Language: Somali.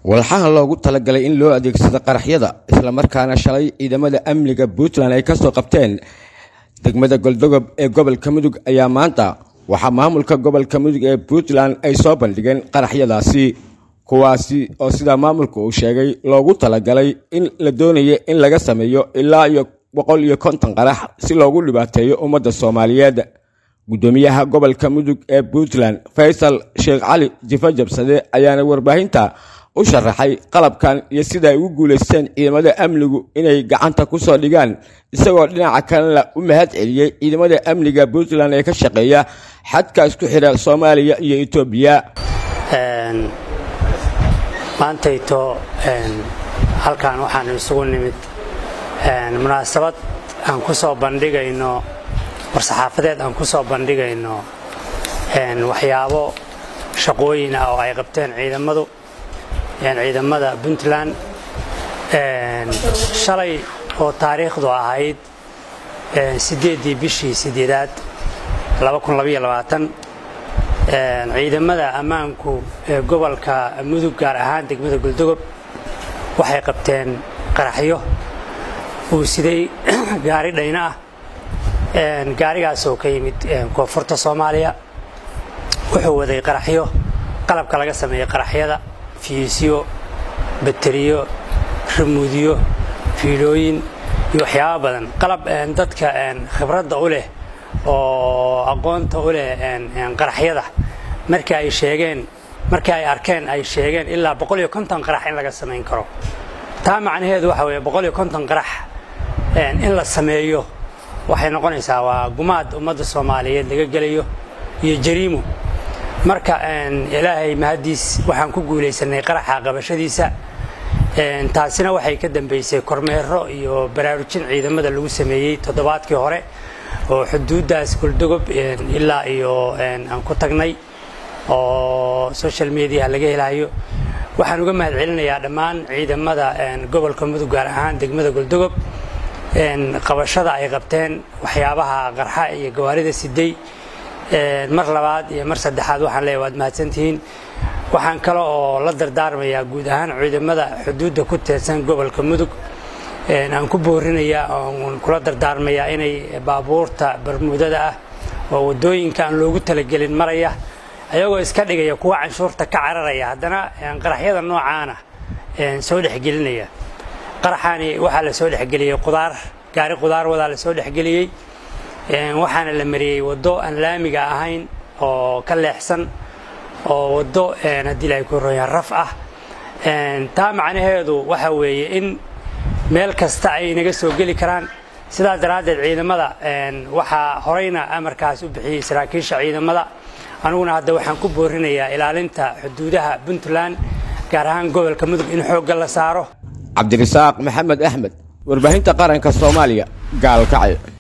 walxaha loogu talagalay in loo adeegsado qaraxyada islamarkaana shalay ciidamada amniga puntland ay kasoo qabteen degmada goldogob ee gobolka mudug ayaa maanta waxaa maamulka gobolka mudug ee puntland ay soo bandhigeen qaraxyadaasi kuwaasi oo sidaa maamulka uu sheegay loogu talagalay in la doonayo in laga sameeyo ilaa iyo boqol iyo konton qarax si loogu dhibaateeyo ummadda soomaaliyeed gudoomiyaha gobolka mudug ee puntland faysal sheekh cali jifa jabsade ayaana warbaahinta u sharaxay qalabkan iyo sida ay ugu guulaysteen ciidamada amnigu inay gacanta ku soo dhigaan isagoo dhinaca kalena u mahad celiyey ciidamada amniga puntland ee ka shaqeeya xadka isku xidha soomaaliya iyo etoobiya maantayto halkan waxaanu isugu nimid munaasabad aan ku soo bandhigayno war-saxaafadeed aan ku soo bandhigayno waxyaabo shaqooyin ah oo ay qabteen ciidamadu ciidamada puntland shalay oo taariikhdu ahayd siddeeddii bishii sideedaad ciidamada ammaanku ee gobolka mudug gaar ahaan degmada goldogob waxay qabteen qaraxyo uu siday gaari dhayno ah gaarigaas oo ka yimid koonfurta soomaaliya wuxuu waday qaraxyo qalabka laga sameeyey qaraxyada fiisyo bateriyo ramuudyo fiilooyin iyo waxyaaba badan qalab dadka khibradda u leh oo aqoonta u leh qaraxyada markii ay sheegeen markii ay arkeen ay sheegeen ilaa boqol iyo konton qarax in laga samayn karo taa macnaheedu waxa weeye boqol iyo konton qarax in la sameeyo waxay noqonaysaa waa gumaad ummadda soomaaliyeed laga gelayo iyo jariimo marka ilaahay mahaddiis waxaan ku guulaysanay qaraxa qabashadiisa taasina waxay ka dambaysay kormeero iyo baraarujin ciidamada lagu sameeyey toddobaadkii hore oo xuduuddaas goldogob ilaa iyo aan ku tagnay oo social mediaha laga helayo waxaan uga mahad celinayaa dhammaan ciidamada gobolka mudug gaar ahaan degmada goldogob qabashada ay qabteen waxyaabaha qarxa iyo gawaarida siday mar labaad iyo mar saddexaad waxaan leeyahay waad mahadsantihiin waxaan kale oo la dardaarmayaa guud ahaan ciidamada xuduudda ku teedsan gobolka mudug aan ku boorinayaa oon kula dardaarmayaa inay baabuurta barmuudada ah oo waddooyinka aan loogu talagelin maraya ayagoo iska dhigaya kuwa canshuurta ka cararaya haddana qaraxyada noocaana soo dhexgelinaya qaraxaani waxaa la soo dhexgeliyey qudaar gaari qudaar wadaa la soo dhexgeliyey waxaana la mariyey waddo aan laamiga ahayn oo ka leexsan oo waddo haddii la ku royaan raf ah taa macnaheedu waxa weeye in meel kasta ay naga soo geli karaan sidaas daraaddeed ciidamada waxaa horeyna amarkaas u bixiyey saraakiisha ciidamada aniguna hadda waxaan ku boorinayaa ilaalinta xuduudaha puntland gaar ahaan gobolka mudug in xoogga la saaro cabdirasaaq maxamed axmed warbaahinta qaranka soomaaliya gaalkacyo